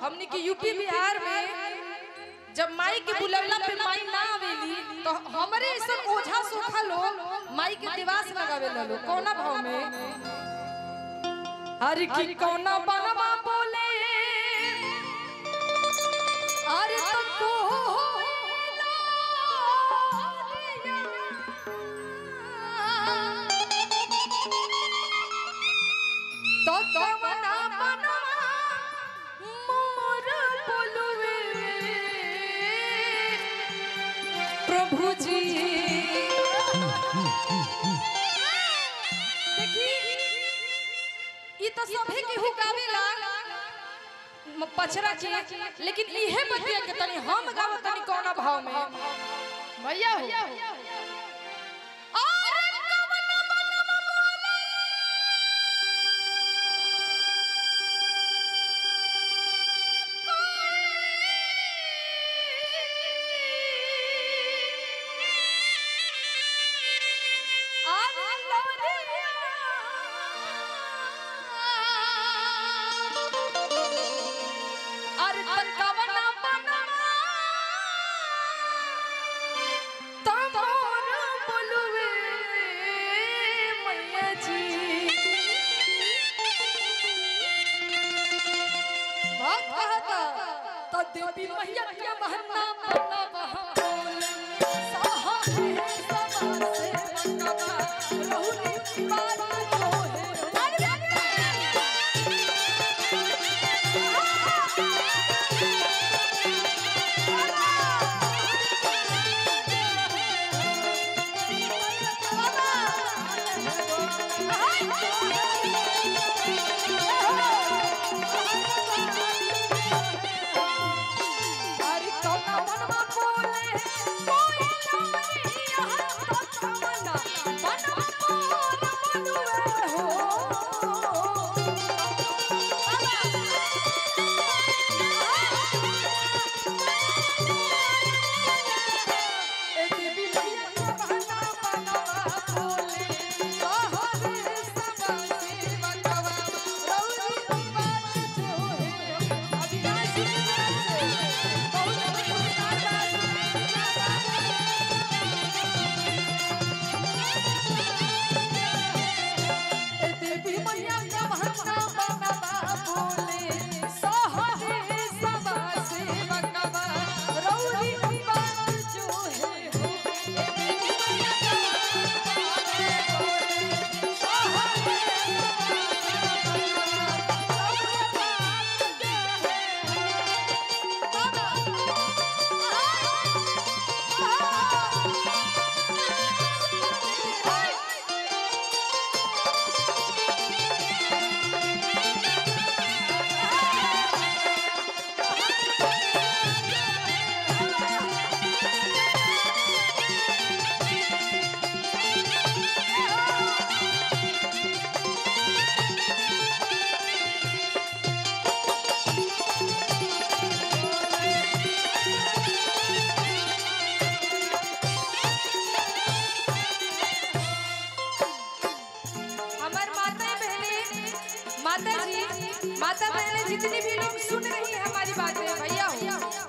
हमने के यूपी बिहार में जब माई के बुलवला पे माई ना आवेली तो हमरे ऐसा ओझा सोखा लोग माई के दिवास लगावे लो कौना भाव में अरे की कौना बनवा बोले अरे तो को तो कवना बनवा मोर बोलवे प्रभु जी देखी ई तो सभे के हुकावेला म- पछरा के लेकिन इहे बतिया के तनी हम गाव तनी कौना भाव में भैया हो अरे कवना बनवा बोले अरे लोरिया अरे तकवना बनवा तमोर बोलवे मैया जी बात कहता तो देवी मैया के बहना बना बहा बोल साहा है समा से बनवा रहुनी बात जो है अरे कौना बनवा बोले कोई लारी यहाँ तो कौना बनवा बोल बोलवे हो ए देवी मैया का बहना बनवा बोले सहारे सबा से बनवा रौरी बात जो है अविनाशी से बहुत ए देवी मैया का बहना बनवा बोले सहारे सबा से बनवा रौरी बात जो है हो ए देवी मैया का हमार माता बहने माता जी माता बहने जितनी भी लोग सुन रही है हमारी बातें भैया हो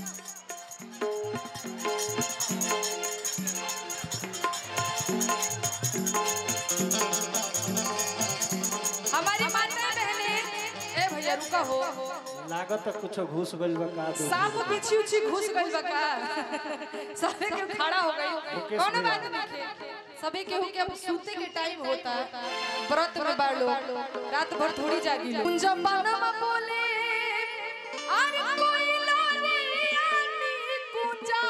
हमारी माता बहने ए भैया रुका हो लागत है कुछ घुस गइल बा का दे सांप पीछे उछी घुस गई बका सबे के खड़ा हो गई मुकेश कौन भैया। बात नहीं सबे के हो के अब सूते के टाइम होता व्रत में बाड़ लोग रात भर थोड़ी जागी लोग कुंजा बनवा बोले अरे कोई लारी आनी कुंजा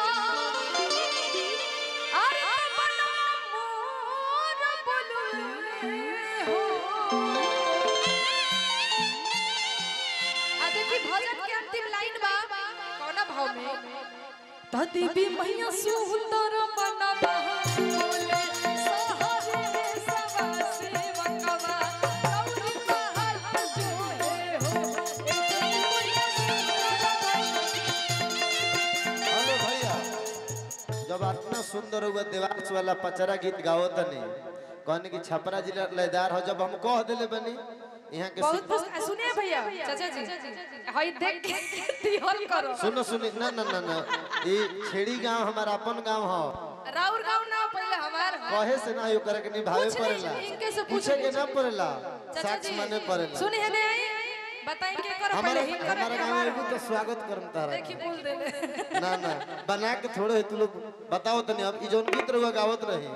अरे बनवा मोर बोलुए हो आ देखी भजन के अंतिम लाइन बा कौना भाव में त देवी मैया सुंदर बनवा बोले सहारे सवा सेवकवा गौरी महल जो है हो ए देवी मैया सुंदर हेलो भैया जब इतना सुंदर हुआ देवास वाला पचरा गीत गाओ तनी कहने की छपरा जिला लयदार हो जब हम कह दिले बनी यहाँ के बहुत खुश सुनिए भैया चाचा जी हई देख के दिहल करो सुनो सुनो ना ना ना ना ये छेड़ी गांव हमारा अपन गांव हो राउर गांव ना पहले हमार ह। कहे से ना यो करे के निभावे पूछ लीजिए, पड़ेला इनके से पूछ पूछे के लीजिए। ना पड़ेला चाचा साक्ष जी माने पड़ेला सुनिए ने आई बताई के करो हमारे पहले हिन हमारे करो गांव हमार में भी तो स्वागत करम तारा देखी बोल देले ना ना बना के थोड़े है तू लोग बताओ तनी अब ई जोन गीत रहुआ गावत रही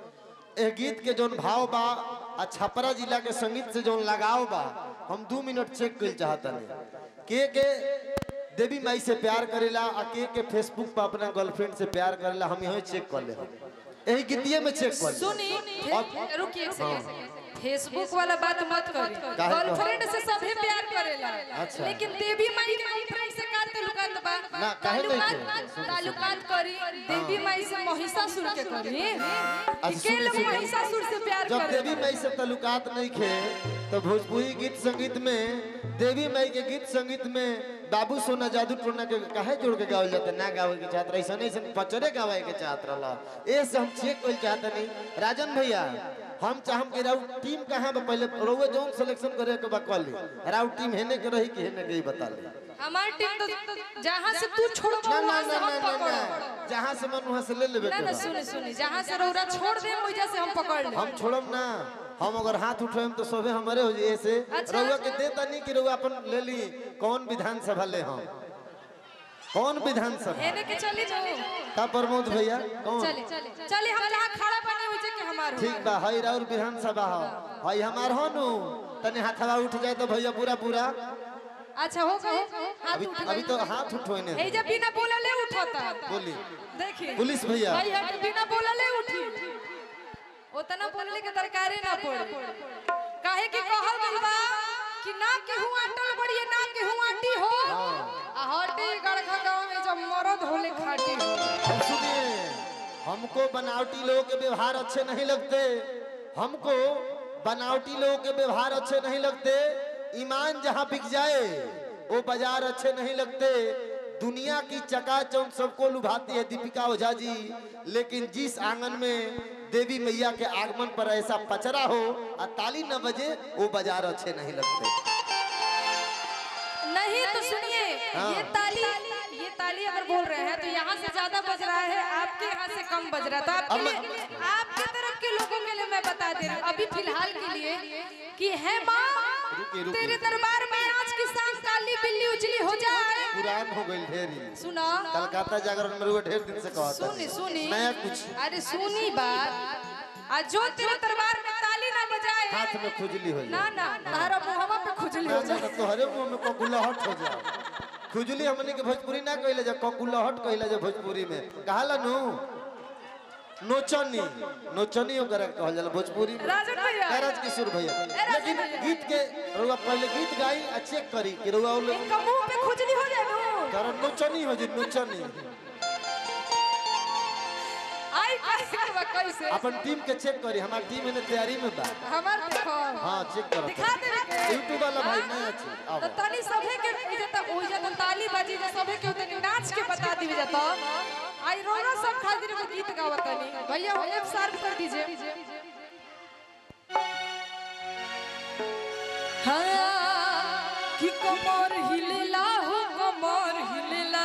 ए गीत के जोन भाव बा आ छपरा जिला के संगीत से जोन लगाव बा हम दू मिनट चेक कर चाहतनी के के देवी माई से प्यार करेला आ के के फेसबुक पर अपना गर्लफ्रेंड से प्यार करेला हम यही चेक कर ले यही गीतिए में चेक कर ले सुनी अब- रुकिए एक सेकंड फेसबुक वाला बात मत करी काहे को? गर्लफ्रेंड से सभी प्यार करेला अच्छा। लेकिन देवी माई के गर्लफ्रेंड से का ताल्लुकात बा ना, काहे नहीं ताल्लुकात के? ताल्लुकात करी देवी माई से महिषासुर के करी अच्छा, के सुन- लोग सुन- महिषासुर से प्यार जब करे देवी माई से ताल्लुकात नहीं खे तो भोजपुरी गीत संगीत में देवी माई के गीत संगीत में बाबू सोना जादू टोना के काहे जोड़ के गावल जाता ना गावे के चाहत रही ऐसा नहीं पचरे गावे के चाहत रहला ए से हम चेक कइल चाहत नहीं राजन भैया हम चाहम कि राउ टीम कहां बा पहले रोवे जोन सिलेक्शन करे के बा कॉली राउ टीम हेने के रही कि हेने के ही बता ले हमार टीम तो जहां से तू छोड़ ना ना वहां ना से ना हम ना पकड़ ना जहां से मन वहां से ले लेबे ना के ना बा। सुनी सुनी जहां से रौरा छोड़ दे वहीं से हम पकड़ ले हम छोड़म ना हम अगर हाथ उठाएम तो सबे हमारे हो जाए ऐसे अच्छा, रउआ के अच्छा। दे तनी कि रउआ अपन ले ली कौन विधानसभा ले हम कौन विधानसभा हेने के चली जाओ का प्रमोद भैया कौन चली चली चली हम जहां खड़ा बने हुई जे के हमार हो ठीक बा हई राउर विधानसभा हो हई हमार हो नु तनी हाथवा उठ जाए तो भैया पूरा पूरा अच्छा हो गए हाथ अभी उठ अभी तो हाथ उठोने ए जब बिना बोलले उठाता बोली देखी पुलिस भैया भाई हट बिना बोलले उठी उतना बोलले के दरकारे ना पड़े काहे कि कहल गइल बा कि ना केहू आटल बड़िए ना केहू आटी हो आ हटी गड़खा गांव में जब मरद होले खाटी हो हम सुनिए हमको बनावटी लोगों के व्यवहार अच्छे नहीं लगते हमको बनावटी लोगों के व्यवहार अच्छे नहीं लगते ईमान जहाँ बिक जाए वो बाजार अच्छे नहीं लगते दुनिया की चकाचौंध सबको लुभाती है दीपिका ओझा जी लेकिन जिस आंगन में देवी मैया के आगमन पर ऐसा पचरा हो और ताली न बजे वो बाजार अच्छे नहीं लगते नहीं तो सुनिए हाँ। ये ताली ये ताली अगर बोल रहे हैं तो यहाँ से ज्यादा बज रहा है आपके यहाँ से कम बज रहा है तो आपके अब लिए मैं- आपके तरफ के लोगों के लिए मैं बता दे रही हूँ अभी फिलहाल के लिए कि है माँ रुकिए, रुकिए। तेरे दरबार में आज की शाम काली बिल्ली उजली हो जाए पुरान हो गई ढेरी सुना कलकत्ता जागरण में रुआ ढेर दिन से कहता सुनी सुनी नया कुछ अरे सुनी बात आज जो तेरे दरबार में ताली ना बजाए हाथ में खुजली हो ना जाए ना तारा मुहवा पे खुजली हो ना, ना, जाए तोहरे मुंह में ककुलहट हो जाए खुजली हमनी के भोजपुरी ना कहले जा ककुलहट कहले जा भोजपुरी में कहाला नु नोचनी नोचनी ओकरा कहल जाला भोजपुरी में राजन भैया कैराज किशोर भैया राजन लेकिन भैया। गीत के रुआ पहले गीत गाई आ चेक करी कि रुआ ओले इनका मुंह पे खुजली हो जाए नु। कर नोचनी हो जी नोचनी आई कैसे बा कैसे अपन टीम के चेक करी हमार टीम ने तैयारी में बा हमार देखो हां चेक करो दिखा दे के यूट्यूब वाला भाई नहीं अच्छे तो अब तनी सभे के इजे त ओइ जे त ताली बाजी जे सभे के तनी नाच के बता दिवे जत आई रोना सब खातिर एगो गीत गावत तनी भैया हो एफ शार्प कर दीजिए हाँ कि कमर हिलेला हो कमर हिलेला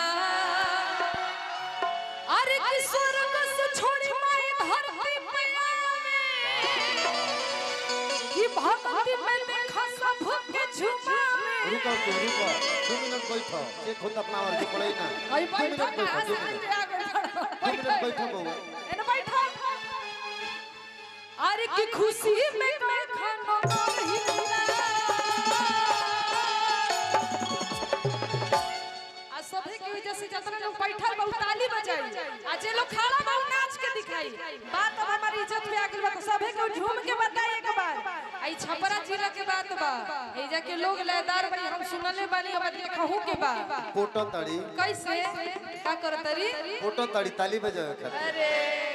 अरे कि स्वर्ग से छोड़ी माई धरती पे आवे कि भक्ति में देखा सब के झुमावे रुको तू रुको दो मिनट बैठो चेक खुद अपना और जो पड़े ना अई दो मिनट बैठो कहाँ बैठो से दो मिनट आ गए दो मिनट बैठो बउआ एने बैठो अरे की खुशी में मैं खाना नहीं आ सभे के वजह से जतना लोग बैठल बहुत ताली बजाई आ जे लोग खड़ा बा उ नाच के दिखाई बात अब हमारी इज्जत पे आ गइल बा तो सभे के झूम के बताई एक बार आई छपरा जिला के बात बा एजा के लोग लयदार बनी हम सुनले बानी अब देखहु के बा फोटो तड़ी कैसे का करतरी फोटो तड़ी ताली बजावे खातिर अरे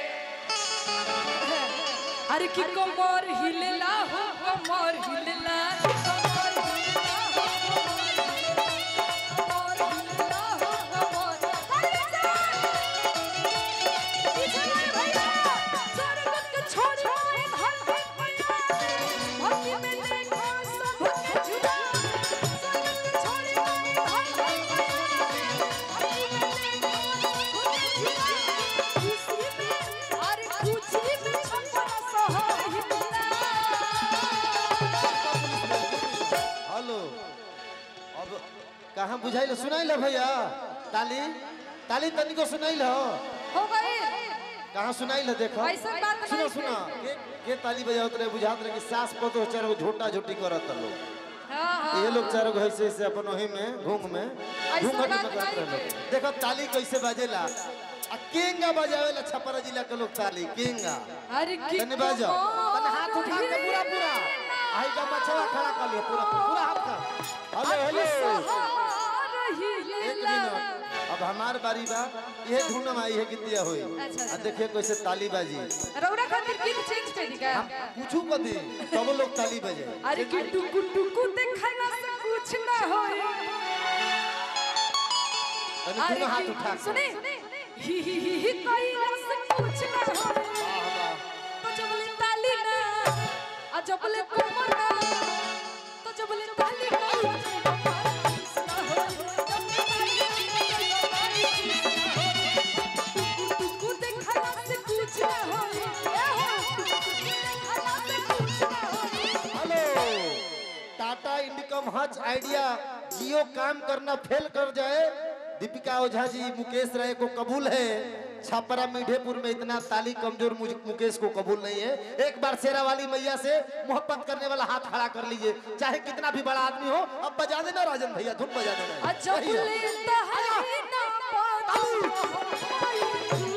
अरे की कमर हिलला हो कमर हिलला कमर हिलला हो, कमर हिलला हो, कमर। ताली बजा। पीछे वाले भैया, स्वर्ग के छोड़ छोड़ धरती पे आवे। भक्ति में देखो सब हेलो अब कहाँ बुझाइल सुनाइल भैया ताली ताली तनिको सुनाइल हो हो गई कहाँ सुनाइल देखो ऐसा बात सुनो नहीं सुनो के के ताली बजावत रहे बुझात रहे कि सास पतो चारो झोटा झोटी करत लोग हाँ हाँ ये लोग चारों ऐसे ऐसे अपन वही में घूंग में घूंघट में बात करत नहीं रहे लोग देखो ताली कैसे बजेला आ केंगा बजावेला छपरा जिला के लोग ताली केंगा अरे की तने बजाओ तने हाथ उठा के पूरा पूरा आई का मछवा खड़ा कर लियो पूरा पूरा हाथ का हेलो हेलो एक मिनट अब हमार बारी बा ये ढूंढम आई है कितिया होई अच्छा, आ अच्छा। देखिए कैसे ताली बाजी रौरा खातिर गीत चेंज कर दी का पूछू कदी तब लोग ताली बजे अरे कि टुकु टुकु देखला से कुछ ना होई तने अरे दोनों हाथ कि- उठा के सुने ही ही ही ही कइला से कुछ ना होई वाह वाह तो जबले ताली ना आ जबले कमर ना तो जबले ताली ना टुकु देखला से कुछ ना होई ए हो देखला से कुछ ना होई हेलो टाटा इंडिकम हच आइडिया जियो काम करना फेल कर जाए दीपिका ओझा जी मुकेश राय को कबूल है छापरा मीठेपुर में इतना ताली कमजोर मुझ- मुकेश को कबूल नहीं है एक बार शेरा वाली मैया से मोहब्बत करने वाला हाथ खड़ा कर लीजिए चाहे कितना भी बड़ा आदमी हो अब बजा देना राजन भैया धुन बजा देना अजबले तहरी ना पाता